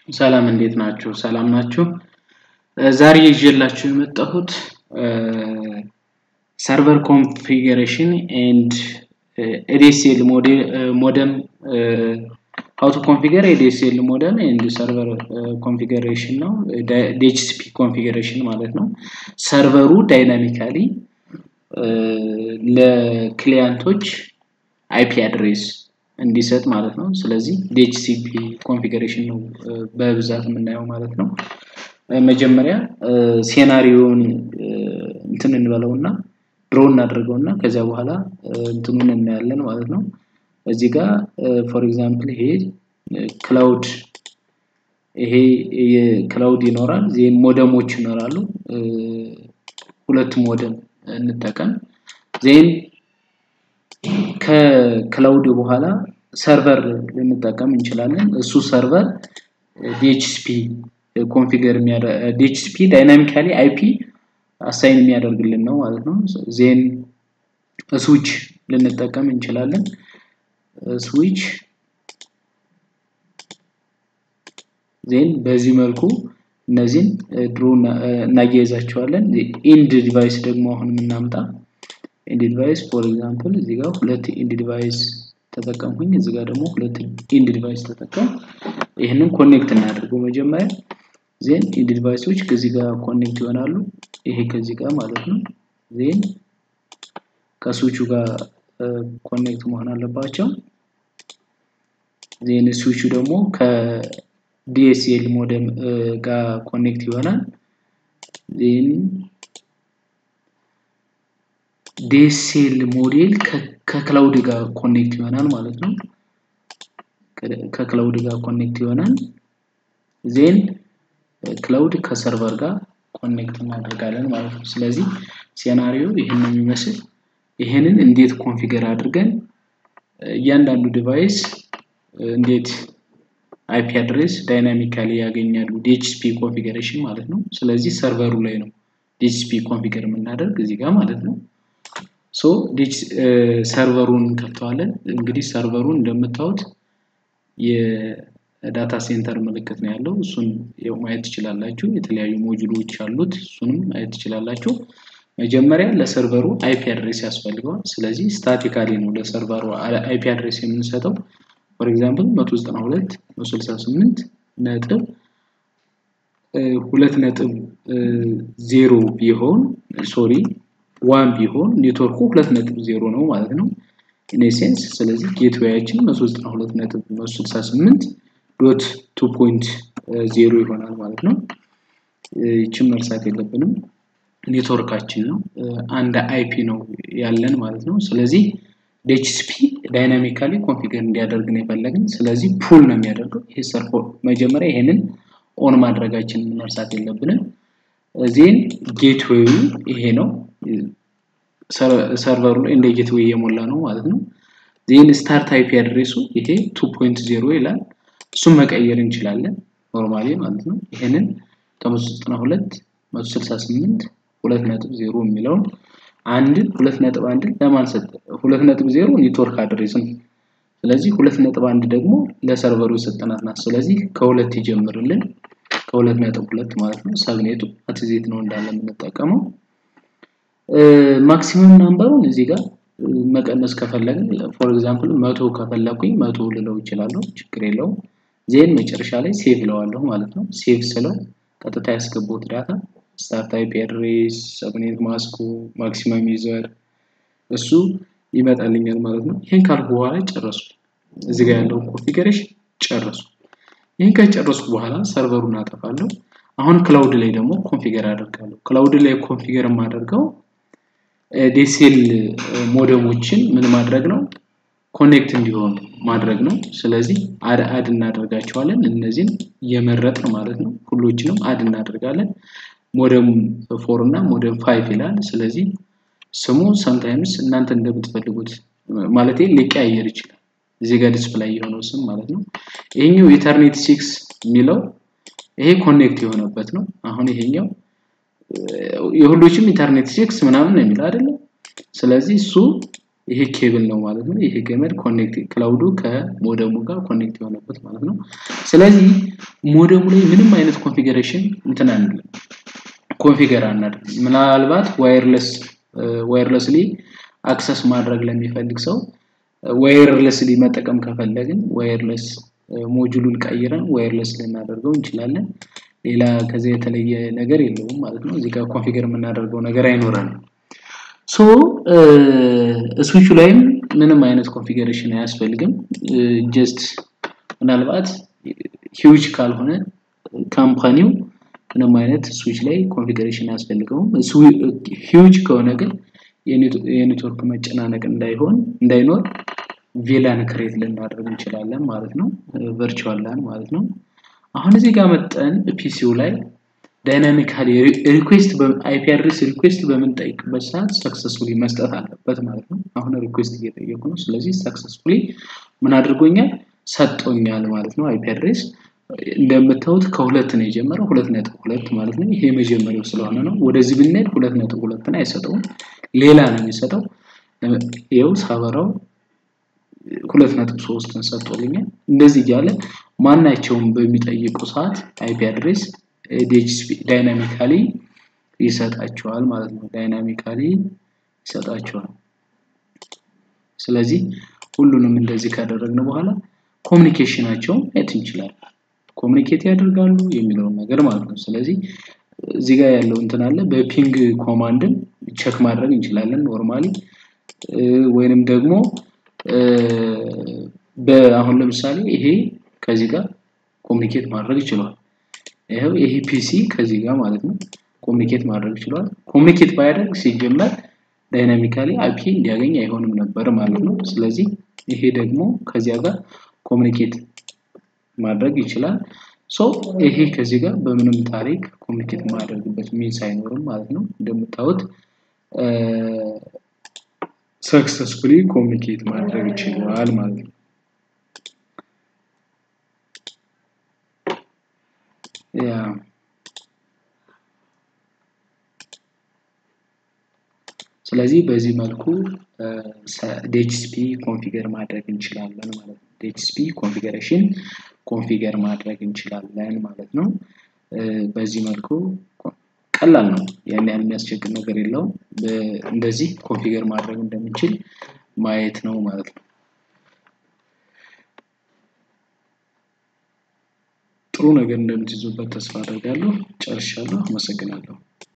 ሰላም እንዴት ናችሁ? ሰላም ናችሁ? ዛሬ ይዤላችሁ የመጣሁት ሰርቨር ኮንፊገሬሽን ኤንድ ኤዲኤስኤል ሞደም ሀው ቱ ኮንፊገር ኤዲኤስኤል ሞደም ኤንድ ሰርቨር ኮንፊገሬሽን ነው። ዲኤችሲፒ ኮንፊገሬሽን ማለት ነው። ሰርቨሩ ዳይናሚካሊ ለክሊያንቶች አይፒ አድሬስ እንዲሰጥ ማለት ነው። ስለዚህ ዲኤችሲፒ ኮንፊገሬሽን ነው በብዛት የምናየው ማለት ነው። መጀመሪያ ሴናሪዮን እንትን እንበለውና ድሮ እናደርገውና ከዚያ በኋላ እንትኑን እናያለን ማለት ነው። እዚህ ጋር ፎር ኤግዛምፕል ይሄ ክላውድ ይሄ ክላውድ ይኖራል፣ ዜን ሞደሞች ይኖራሉ። ሁለት ሞደም እንጠቀም። ዜን ከክላውድ በኋላ ሰርቨር ልንጠቀም እንችላለን። እሱ ሰርቨር ዲኤችሲፒ ኮንፊገር ዲኤችሲፒ ዳይናሚካሊ አይፒ አሳይን የሚያደርግልን ነው ማለት ነው። ዜን ስዊች ልንጠቀም እንችላለን። ስዊች ዜን በዚህ መልኩ እነዚህን ድሮ እናያይዛቸዋለን። ኢንድ ዲቫይስ ደግሞ አሁን የምናምጣ ኢንድ ዲቫይስ ፎር ኤግዛምፕል እዚህ ጋር ሁለት ኢንድ ዲቫይስ ተጠቀምኩኝ። እዚህ ጋር ደግሞ ሁለት ኢንድ ዲቫይስ ተጠቀም። ይህንን ኮኔክት እናደርገው መጀመሪያ ዜን ኢንድ ዲቫይሶች ከዚህ ጋር ኮኔክት ይሆናሉ። ይሄ ከዚህ ጋር ማለት ነው። ዜን ከስዊቹ ጋር ኮኔክት መሆን አለባቸው። ዜን ስዊቹ ደግሞ ከዲኤስኤል ሞደም ጋር ኮኔክት ይሆናል። ዜን ዲኤስኤል ሞዴል ከክላውድ ጋር ኮኔክት ይሆናል ማለት ነው። ከክላውድ ጋር ኮኔክት ይሆናል። ዜን ክላውድ ከሰርቨር ጋር ኮኔክት እናደርጋለን ማለት ነው። ስለዚህ ሴናሪዮ ይህን የሚመስል ይህንን እንዴት ኮንፊገር አድርገን እያንዳንዱ ዲቫይስ እንዴት አይፒ አድሬስ ዳይናሚካሊ ያገኛሉ ዲኤችሲፒ ኮንፊገሬሽን ማለት ነው። ስለዚህ ሰርቨሩ ላይ ነው ዲኤችሲፒ ኮንፊገር የምናደርግ እዚህ ጋር ማለት ነው። ሶ ሰርቨሩን እንከፍተዋለን። እንግዲህ ሰርቨሩን እንደምታዩት የዳታ ሴንተር ምልክት ነው ያለው። እሱን ማየት ትችላላችሁ። የተለያዩ ሞጁሎች አሉት። እሱንም ማየት ትችላላችሁ። መጀመሪያ ለሰርቨሩ አይፒ አድሬስ ያስፈልገዋል። ስለዚህ ስታቲካሊ ነው ለሰርቨሩ አይፒ አድሬስ የምንሰጠው። ፎር ኤግዛምፕል 192 168 ነጥብ ሁለት ነጥብ ዜሮ ቢሆን ሶሪ ዋን ቢሆን ኔትወርኩ ሁለት ነጥብ ዜሮ ነው ማለት ነው ኢኔሴንስ። ስለዚህ ጌትዌያችን 192 ነጥብ 168 ዶት ቱ ፖይንት ዜሮ ይሆናል ማለት ነው። ይችን መርሳት የለብንም። ኔትወርካችን ነው አንድ አይፒ ነው ያለን ማለት ነው። ስለዚህ ዲኤችሲፒ ዳይናሚካሊ ኮንፊገር እንዲያደርግ ነው የፈለግን። ስለዚህ ፑል ነው የሚያደርገው። ይሄ ሰርፎ መጀመሪያ ይሄንን ኦን ማድረጋችንን መርሳት የለብንም። ዜን ጌትዌዩ ይሄ ነው። ሰርቨሩ ላይ እንደ ጌትዌይ የሞላ ነው ማለት ነው። ዜን ስታርት አይፒ አድሬሱ ይሄ 2.0 ይላል። እሱም መቀየር እንችላለን ኖርማሊ ማለት ነው። ይሄንን ከ192 168 ሁለት ነጥብ ዜሮ የሚለውን አንድን ሁለት ነጥብ አንድን ለማን ሰጠ? ሁለት ነጥብ ዜሮ ኔትወርክ አድሬስ ነው። ስለዚህ ሁለት ነጥብ አንድ ደግሞ ለሰርቨሩ የሰጠናት ናት። ስለዚህ ከሁለት ይጀምርልን ከሁለት ነጥብ ሁለት ማለት ነው። ሰብኔቱ አትዜት ነው እንዳለ የምንጠቀመው። ማክሲመም ናምበሩን እዚህ ጋር መቀነስ ከፈለግን ፎር ኤግዛምፕል መቶ ከፈለኩኝ መቶ ልለው ይችላለሁ፣ ችግር የለውም። ዜን መጨረሻ ላይ ሴቭ ለዋለሁ ማለት ነው። ሴቭ ስለው ቀጥታ ያስገቡት ዳታ ስታርት አይፒ አድሬስ፣ ሰብኔት ማስኩ፣ ማክሲመም ዩዘር እሱ ይመጣልኛል ማለት ነው። ይህን ካልኩ በኋላ ጨረሱ። እዚህ ጋር ያለውን ኮንፊገሬሽን ጨረሱ። ይህን ከጨረስኩ በኋላ ሰርቨሩን አጠፋለሁ። አሁን ክላውድ ላይ ደግሞ ኮንፊገር አደርጋለሁ። ክላውድ ላይ ኮንፊገር የማደርገው ዴሴል ሞደሞችን ምን ማድረግ ነው ኮኔክት እንዲሆኑ ማድረግ ነው። ስለዚህ አድ አድ እናደርጋቸዋለን። እነዚህን እየመረጥን ማለት ነው። ሁሎችንም አድ እናደርጋለን። ሞደም ፎር እና ሞደም ፋይቭ ይላል። ስለዚህ ስሙ ሰምታይምስ እናንተ እንደምትፈልጉት ማለት ሊቀያየር ይችላል። እዚህ ጋር ዲስፕላይ የሆነው ስም ማለት ነው። ይሄኛው ኢተርኔት ሲክስ የሚለው ይሄ ኮኔክት የሆነበት ነው። አሁን ይሄኛው የሁሎችም ኢንተርኔት ሲክስ ምናምን ነው የሚለው አይደለም። ስለዚህ እሱ ይሄ ኬብል ነው ማለት ነው። ይሄ ገመድ ኮኔክት ክላውዱ ከሞደሙ ጋር ኮኔክት የሆነበት ማለት ነው። ስለዚህ ሞደሙ ላይ ምንም አይነት ኮንፊገሬሽን እንትን አንልም ኮንፊገር አናደርግ ምናልባት ዋየርለስ ዋየርለስሊ አክሰስ ማድረግ ለሚፈልግ ሰው ዋየርለስሊ መጠቀም ከፈለግን ዋየርለስ ሞጁሉን ቀይረን ዋየርለስ ልናደርገው እንችላለን ሌላ ከዚያ የተለየ ነገር የለውም ማለት ነው እዚህ ጋር ኮንፊገር የምናደርገው ነገር አይኖረንም ሶ ስዊቹ ላይም ምንም አይነት ኮንፊገሬሽን አያስፈልግም ጀስት ምናልባት ሂውጅ ካልሆነ ካምፓኒው ምንም አይነት ስዊች ላይ ኮንፊገሬሽን አያስፈልገውም ሂውጅ ከሆነ ግን የኔትወርክ መጨናነቅ እንዳይሆን እንዳይኖር ቪላን ክሬት ልናደርግ እንችላለን ማለት ነው ቨርቹዋል ላን ማለት ነው አሁን እዚህ ጋር መጠን ፒሲው ላይ ዳይናሚካሊ ሪኩዌስት አይፒ አድሬስ ሪኩዌስት በምንጠይቅበት ሰዓት ሰክሰስፉሊ መስጠት አለበት ማለት ነው አሁን ሪኩዌስት እየጠየቁ ነው ስለዚህ ሰክሰስፉሊ ምን አድርጎኛል ሰጦኛል ማለት ነው አይፒ አድሬስ እንደምታዩት ከሁለት ነው የጀመረው ሁለት ነጥብ ሁለት ማለት ነው ይሄ መጀመሪያው ስለሆነ ነው ወደዚህ ብንሄድ ሁለት ነጥብ ሁለትን አይሰጠውም ሌላ ነው የሚሰጠው ይኸው ሳበራው ሁለት ነጥብ ሶስትን ሰጥቶልኛል እንደዚህ እያለ ማናቸውም በሚጠይቁ ሰዓት አይፒ አድሬስ ዲኤችሲፒ ዳይናሚካሊ ይሰጣቸዋል ማለት ነው ዳይናሚካሊ ይሰጣቸዋል ስለዚህ ሁሉንም እንደዚህ ካደረግን በኋላ ኮሚኒኬሽናቸውን ማየት እንችላለን ኮሚኒኬት ያደርጋሉ የሚለውን ነገር ማለት ነው ስለዚህ እዚህ ጋር ያለው እንትን አለ በፒንግ ኮማንድን ቸክ ማድረግ እንችላለን ኖርማሊ ወይንም ደግሞ አሁን ለምሳሌ ይሄ ከዚህ ጋር ኮሚኒኬት ማድረግ ይችላል ይሄው ይሄ ፒሲ ከዚህ ጋር ማለት ነው ኮሚኒኬት ማድረግ ይችላል ኮሚኒኬት ባያደርግ ሲጀመር ዳይናሚካሊ አይፒ እንዲያገኝ አይሆንም ነበር ማለት ነው ስለዚህ ይሄ ደግሞ ከዚያ ጋር ኮሚኒኬት ማድረግ ይችላል ሶ ይሄ ከዚህ ጋር በምንም ታሪክ ኮሚኒኬት ማድረግበት ሚንስ አይኖርም ማለት ነው እንደምታዩት ሰክሰስፉሊ ኮሚኒኬት ማድረግ ይችላል ማለት ነው ያ ስለዚህ በዚህ መልኩ ዲኤችሲፒ ኮንፊገር ማድረግ እንችላለን ማለት ነው ዲኤችሲፒ ኮንፊገሬሽን ኮንፊገር ማድረግ እንችላለን ማለት ነው በዚህ መልኩ ቀላል ነው ያን ያህል የሚያስቸግር ነገር የለውም እንደዚህ ኮንፊገር ማድረግ እንደምንችል ማየት ነው ማለት ነው ጥሩ ነገር እንደምትይዙበት ተስፋ አደርጋለሁ ጨርሻለሁ አመሰግናለሁ